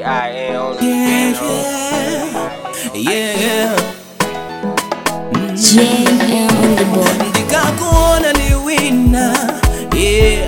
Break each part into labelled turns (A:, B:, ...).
A: J-I-N on the
B: Yeah,
A: piano.
B: yeah, yeah.
C: JM on the board.
B: ndikakuona ndi wina yeah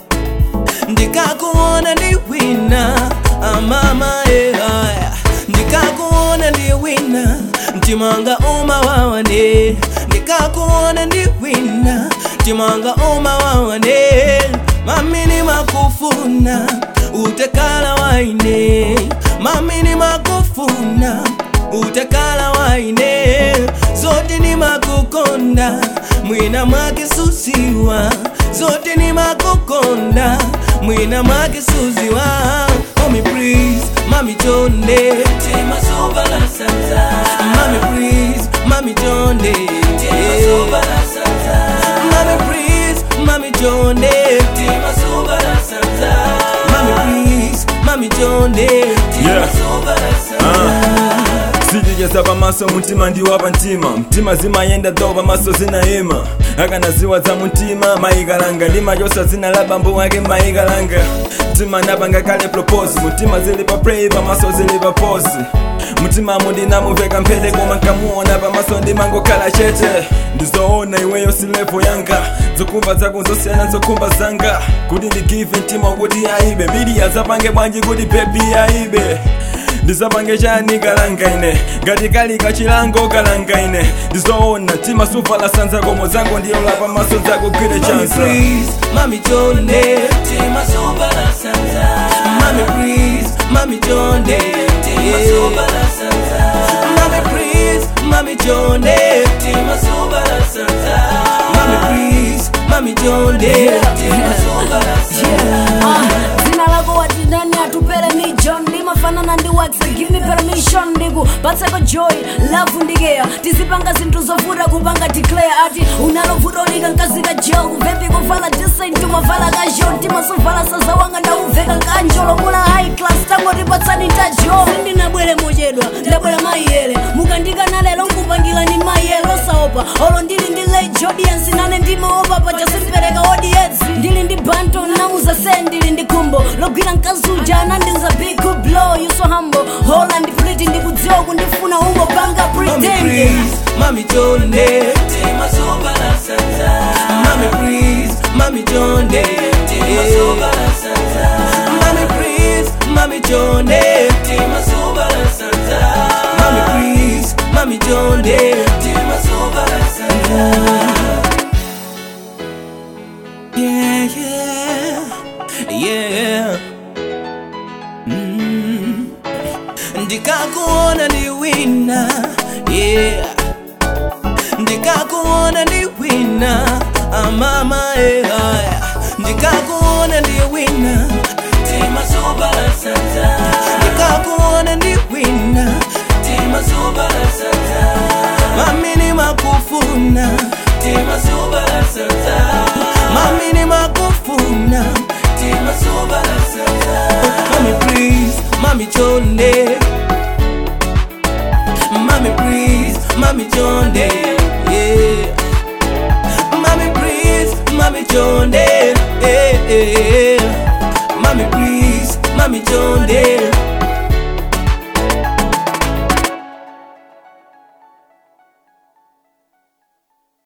B: ndikakuona ndi wina amama yeah ndikakuona ndi wina mtimanga umawawane ndikakuona ndi wina mtimanga umawawane mamini makufuna utekala waine mamini makufuna utekala waine zote ni makukonda mwina mwakisusiwa zote ni makukonda mwina mwakisusiwa mami please mami tonde tema soba la sanza mami please mami tonde tema soba la sanza mami please mami tonde tema soba la sanza mami please mami tonde tema
D: Yeah.
B: soba la sanza
D: zijijeza pamaso mutima ndiwapa mtima mtima zimayenda do pamaso zinayima akanaziwa za mutima mayikalanga ndimachosa zina la bambo wake mayikalanga mtima napanga kale propose mutima zili pa play pamaso zili pa pose mutima mundinamuveka mphete koma nkamuona pamaso ndimangokhala chete ndizoona iweyo silevo yanga zokumva zako zosiyana zokhumba zanga kuti ndigive mtima kuti aibe midiya zapange bwanji kuti bebi aibe ndizapange chani kalangaine ngati kali kachilango kalangaine ndizoona mtima suvala sanza komo zango ndiyola pamaso zako gwire
B: Mami
D: chansa
B: please, mami tonde Tema soba la sanza Mami please, mami tonde Tema soba la sanza Mami please, mami tonde Tema soba la sanza Mami please, mami tonde Tema soba la sanza
C: Ah, Zina lako wati ndani atupele mijon ndimafanana ndi waxa give me permission ndiku patseko joy love ndikeya tizipanga zinthu zovuta kupanga declare ati unalovuta unika nkazika jel kuvepi kuvala decent umavala kajo timasovala saza wanga ndauveka kanjolo mula high class tangoti patsani tajo sindinabwere mochedwa ndabwera maiyele mukandikana lero nkupangira ni maiyele osaopa olo ndili ndi late audience nane ndimaopa paja simpereka audience ndili ndi banto namuza se ndili ndi kumbo logwira mkazuja anandinza big blow you so humble holland pretty ndikudziwa kundifuna ungopanga
B: Mami
C: pretend
B: please, mami tonde Tema soba la sanza Mami please, mami tonde Tema soba la sanza Mami please, mami tonde Tema soba la sanza Mami please, mami tonde Tema soba la sanza Yeah, yeah, yeah Mm. ndikakuona ndi wina yeah ndikakuona ndi wina amama ehaya ndikakuona ndi wina tema soba la sanza ndikakuona ndi wina tema soba la sanza mamini makufuna tema soba la sanza mamini makufuna tema soba la sanza mami please mami tonde Mommy please, mommy Jonde, yeah. Mommy please, mommy Jonde, yeah, yeah. Mommy please, mommy Jonde,